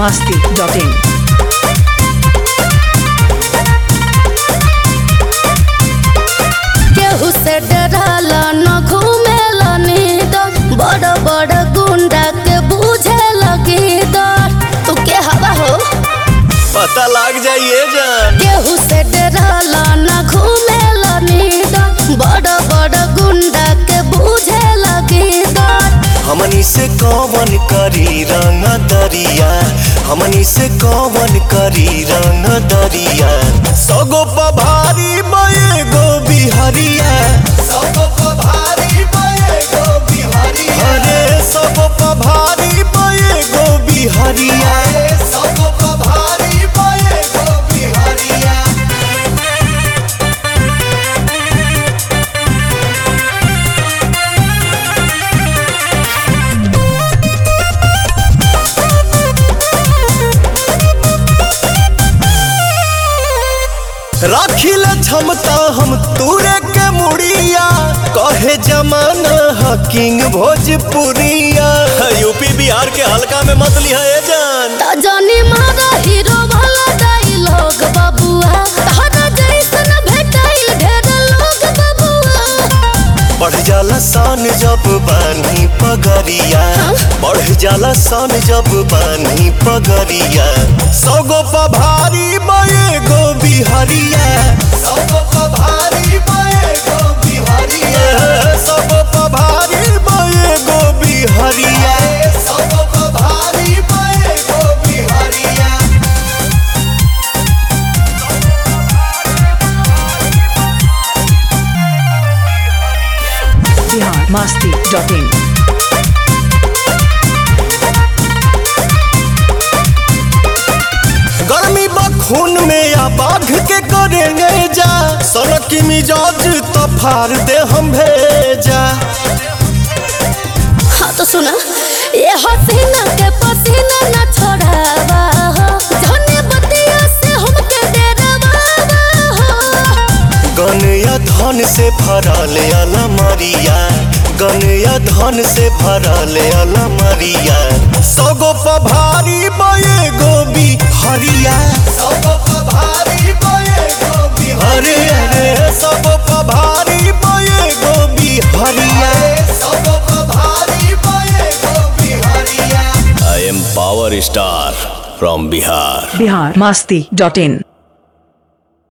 masti.in. केहू से डराला न घूमेला नींद बड़ बड़ गुंडा के बूझे लगी डर तू के हवा हो पता लग जाइए जान केहू से डराला न घूमेला नींद बड़ बड़ गुंडा के बूझे लगी डर हमनी से कौन करी रंग दरिया हमनी से कौन करी रंग दरिया सगो पभारी मये गो बिहरिया सगो पभारी मये गो बिहरिया अरे सगो पभारी मये गो बिहरिया सगो पभारी मये गो बिहरिया राखिल क्षमता हम तूरे के मुड़िया कहे जमाना हा किंग भोजपुरिया यूपी बिहार के हल्का में मत लिया ए जान त जानी मारा हीरो वाला डायलॉग बबुआ तहरा जैसन भेटाइल ढेर लोग बबुआ बढ़ जाला सान जब बानी पगरिया बढ़ जाला सान जब बानी पगरिया सगो पभारी मये गो बिहरिया सगो पभारी मये गो बिहरिया सगो पभारी मये गो बिहरिया सगो पभारी मये गो बिहरिया Bihar masti.in. गर्मी बखून में या बाघ के करेंगे जा सनक की मिजाज तो फाड़ दे हम भेजा हाँ तो सुना ये हसीना के पसीना न छोड़ावा हो धने बतिया से हमके डरावा हो गन या धन से भरल अलमरिया गन या धन से भरल अलमरिया सगो पभारी बये गोबी हरिया सगो पभारी बये गोबी हरे हरे सगो पभारी बये गोबी हरिया सगो पभारी बये गोबी हरिया I am Power Star from Bihar. Bihar masti.in.